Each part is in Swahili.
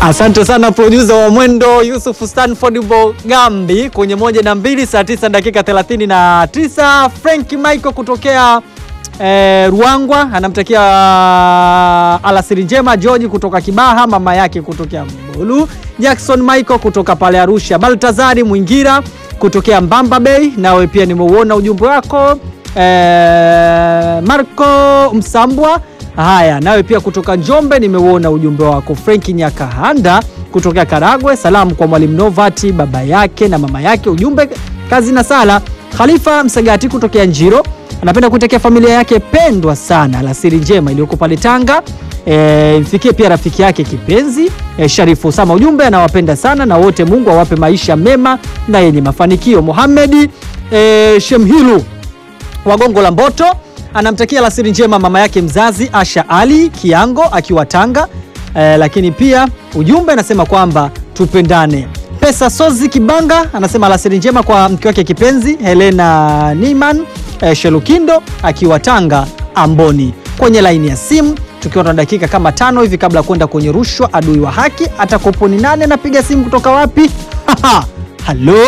Asante sana producer wa Mwendo Yusuf Stanford Bogambi kwenye moja na mbili saa tisa dakika 39. Frank Michael kutokea eh, Ruangwa anamtakia alasiri njema. George kutoka Kibaha, mama yake kutokea Mbulu. Jackson Michael kutoka pale Arusha. Baltazari Mwingira kutokea Mbamba Bay, nawe pia nimeuona ujumbe wako. Eh, Marco Msambwa Haya, nawe pia kutoka Njombe nimeuona ujumbe wako. Frenki Nyakahanda kutokea Karagwe, salamu kwa mwalimu Novati, baba yake na mama yake, ujumbe kazi na sala. Khalifa Msagati kutokea Njiro anapenda kuitakia familia yake pendwa sana alasiri njema iliyoko pale Tanga. E, mfikie pia rafiki yake kipenzi e, Sharifu Usama, ujumbe anawapenda sana na wote, Mungu awape maisha mema na yenye mafanikio. Mohamedi e, Shemhilu Wagongo la Mboto anamtakia alasiri njema mama yake mzazi Asha Ali Kiango akiwa Tanga. Eh, lakini pia ujumbe anasema kwamba tupendane. Pesa Sozi Kibanga anasema alasiri njema kwa mke wake kipenzi Helena Niman eh, Shelukindo akiwa Tanga Amboni. Kwenye laini ya simu tukiwa na dakika kama tano hivi kabla ya kwenda kwenye rushwa adui wa haki, atakoponi nane anapiga simu kutoka wapi? Halo,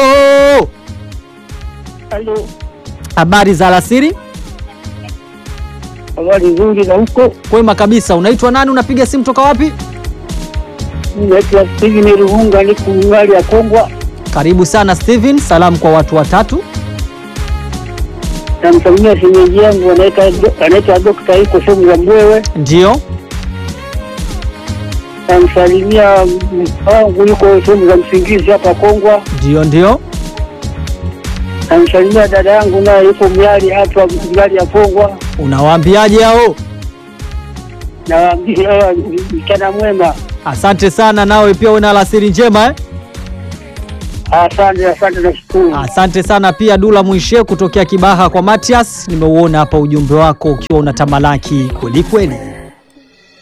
Halo, habari za alasiri? habari nzuri na huko. Kwema kabisa. Unaitwa nani? Unapiga simu toka wapi? Mimi naitwa Steven Ruhunga, niko ngali ya Kongwa. Karibu sana Steven, salamu kwa watu watatu. Namsalimia shemeji yangu anaitwa anaitwa Dokta, iko sehemu za Mbwewe. Ndio, Namsalimia mke wangu yuko sehemu za Msingizi hapa Kongwa. ndio, ndio. Namsalimia dada yangu naye yuko Miali hapa Miali ya Kongwa. Unawaambiaje hao? Nawaambia mchana mwema. Asante sana, nawe pia una alasiri njema eh? Asante, asante, nashukuru. Asante sana pia Dula Mwishe kutokea Kibaha kwa Matias, nimeuona hapa ujumbe wako ukiwa unatamalaki kweli kweli.